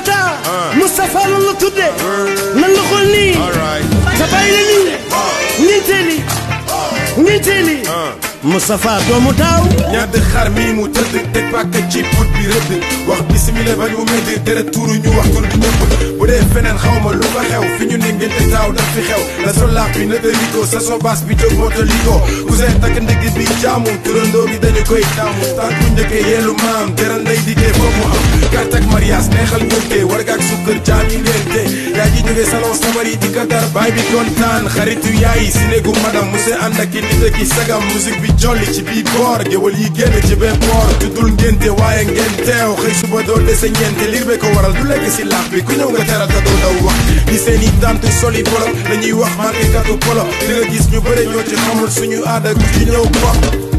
Mata Moustapha lan la tudde nan la xool nii alright sa bàyyi la nii ñeenteeli ñeenteeli Moustapha doomu taaw ñadd xar mi mu tëdd teg pàkk ci put bi rëdd wax bisimila bañ mu métti tere tuuru ñu wax tur bi ñëpp bu dee feneen xaw ma lu fa xew fi ñu ne ngente taaw daf fi xew la so laax bi nëta liko sa so baas bi jóg moota liko cousin takk ndigg bi jaamu turandoo bi dañu koy taamu tànku njëkkee yeelu maam teral nday diggee foofu mu am carte ak mariage neexal ngénte warga ak sukkër jaam yi ngénte yaa ji jógee salon sabar yi di kadar baay bi kontaan xaritu yaay si néegu madam monsieur ànd ak i nit ak i sagam musique bi jolli ci bii boor géwal yi génn ci benn boor juddul ngénte waaye ngeen teew xëy suba doo dese ñeente liir be ko waral du lekk si laax bi ku ñëw nga teral te doo daw wax di seen i tant soli polo dañuy wax marqué katu polo di nga gis ñu bëre ñoo ci xamul suñu aada ku ci ñëw ko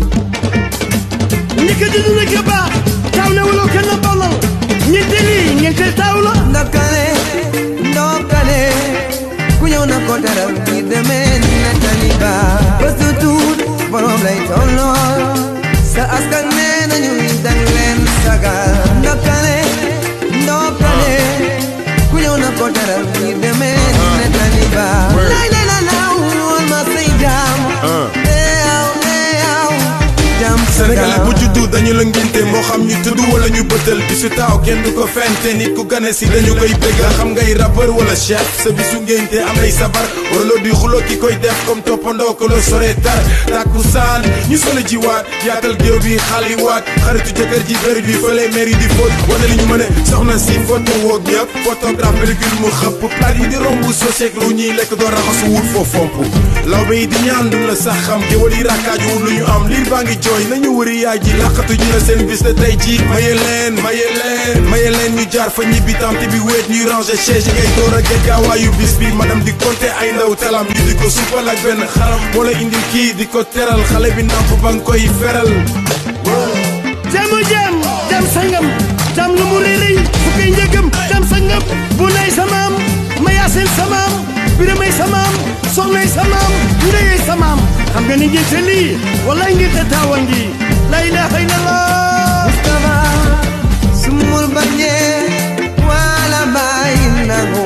ñi ko juddu na ko baax taaw ne wala kenn ballal ñeenteeli ñeenteel taaw la ndokale ndokale ku ñëw na ko teral ngir demee ni nettali ba bés du tuut borom lay tollool sa askan nee nañu dañ leen sagal ndokale ndokale ku ñëw na ko teral ngir demee ni nettali ba lay lay la law woon ma say jaam eew eew jaam Sénégalais bu juddu dañu la ngénte moo xam ñu tudd wala ñu bëtal bisu taaw kenn du ko fente nit ku gane si dañu koy bëgg xam ngay rappeur wala chef sa bisu ngénte am nay sabar waraloo di xuloo ki koy def comme toppandoo ko la sore tar tàkku saan ñu solo ji waat yaatal géew bi xali waat xaritu jëkkër ji bëri bi fële mairie di fóot wane li ñu mën a soxna si photo woog ñëpp photographe pellicule mu xëpp plat yi di romb soseeg lu ñuy lekk doo raxasu wut foo fomp lawbe yi di ñaan duñ la sax xam géwal yi rakkaaju wut lu ñu am liir baa ngi jooy nañu wëri yaay ji laqatu ji la seen bis la tey ji maye leen maye leen maye leen ñu jaar fa ñibbi tamte bi wéet ñuy ranger chaise yi ngay door a géej gaawaayu bis bi madame di compter ay ndaw talam ñu di ko suppal ak benn xaram moo la indil kii di ko teral xale bi namp ba nga koy feral jamu jam jam sangam jam lu mu réeréy fukkay njëgam jam sangam bu nay samaam mayaasil samaam biramay samaam soxnay samaam ndeyay samaam xam nga ni ngénte lii wallaay ngénte taawa ngi la ilaha illallah Mustafa sumul bañe wala bayi nangu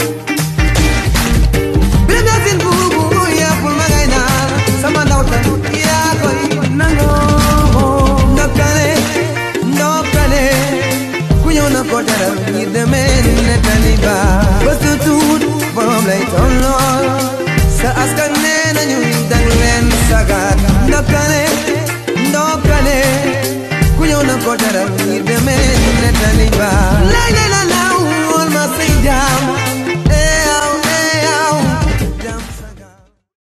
Bila sin bubu ya pul magay na sama dawtan ya koy nangu Ndokale ndokale ku ñëw na ko teral ngir demee ni nettali ba bés du tuut borom lay tollool sa askan nee nañu dang leen sagat ndokale ndokale ku ñëw na ko teral ngir demee ni nettali ba lay lay la la